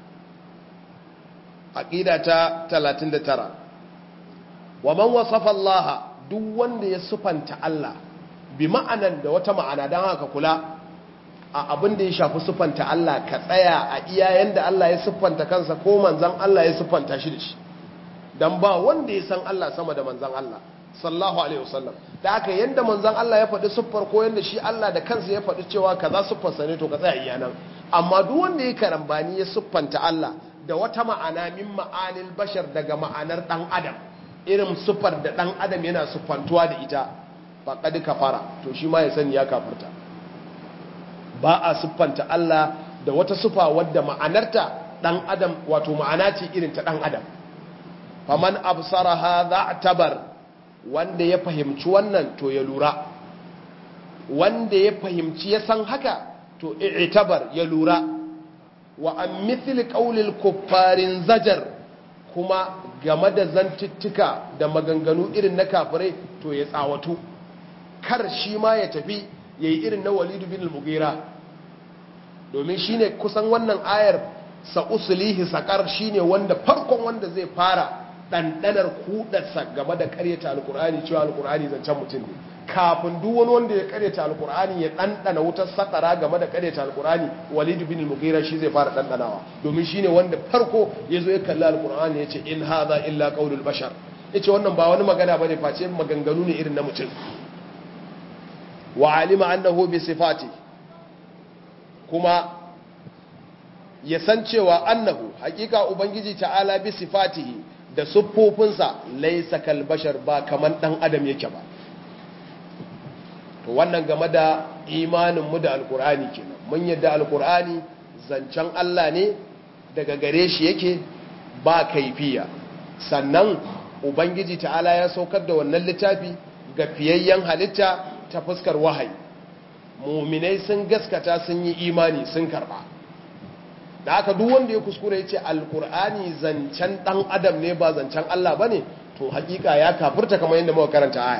aqida ta 39 wa man wasafa Allah duk wanda ya sufanta Allah bi ma'anan da wata ma'ana dan haka kula a abin da ya shafi sufanta Allah ka tsaya a iyayen da Allah ya siffanta kansa ko manzan Allah ya siffanta shi da shi dan ba wanda ya san Allah sama da manzan Allah sallallahu alaihi wasallam da aka yanda manzan Allah ya faɗi siffar ko yanda shi Allah da kansa ya faɗi cewa kaza siffarsa ne to ka tsaya iya nan amma duk wanda ya karambani ya siffanta Allah da wata ma'ana min ma'anil bashar daga ma'anar dan adam irin siffar da dan adam yana siffantuwa da ita ba kadi kafara to shi ma ya sani ya kafirta ba a siffanta Allah da wata sufa wadda ma'anarta dan adam wato ma'ana ce irin ta dan adam faman absara hadha tabar wanda ya fahimci wannan to ya lura wanda ya fahimci ya san haka to i'tabar ya lura wa an mithli qawlil kuffarin zajar kuma game da zantuttuka da maganganu irin na kafirai to ya tsawatu kar shi ma ya tafi ya yi irin na walidu bin al-mugira domin shi ne kusan wannan ayar sa'usulihi sakar shi ne wanda farkon wanda zai fara ɗanɗanar kudarsa game da karyata alkur'ani cewa alkur'ani zancen mutum ne kafin duk wani wanda ya karyata alkur'ani ya ɗanɗana wutar sakara game da karyata alkur'ani walidu bin al-mugira shi zai fara ɗanɗanawa domin shi ne wanda farko ya zo ya kalli alkur'ani ya ce in haza illa qaulul bashar ya ce wannan ba wani magana ba ne face maganganu ne irin na mutum wa alima annahu bi sifati kuma ya san cewa annahu hakika ubangiji ta'ala bi sifatihi da siffofinsa laysa kal bashar ba kaman dan adam yake ba to wannan game da imanin mu da alqur'ani kenan mun yadda alqur'ani zancen Allah ne daga gare shi yake ba kaifiya sannan ubangiji ta'ala ya saukar da wannan littafi ga fiyayyen halitta ta fuskar wahayi muminai sun gaskata sun yi imani sun karba da aka duk wanda ya kuskure ya ce alkur'ani zancen dan adam ne ba zancen Allah ba ne to hakika ya kafurta kamar yadda muka karanta aya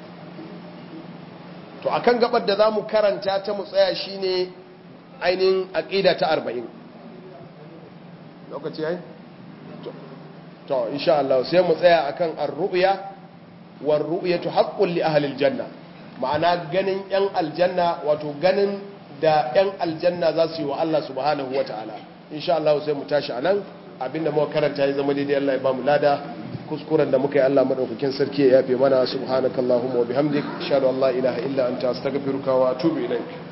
to akan gabar da za mu karanta ta mu tsaya shine ainihin aqida ta 40 lokaci yayi to insha Allah sai mu tsaya akan ar-ru'ya war-ru'yatu haqqun li ahli al-janna ma'ana ganin 'yan aljanna wato ganin da 'yan aljanna za su yi wa Allah subhanahu wa ta'ala insha Allah sai mu tashi a nan abinda muka karanta ya zama daidai Allah ya ba mu lada kuskuren da muka yi Allah madaukakin sarki ya yafe mana subhanakallahumma wa bihamdik ashhadu an la ilaha illa anta astaghfiruka wa atubu ilaik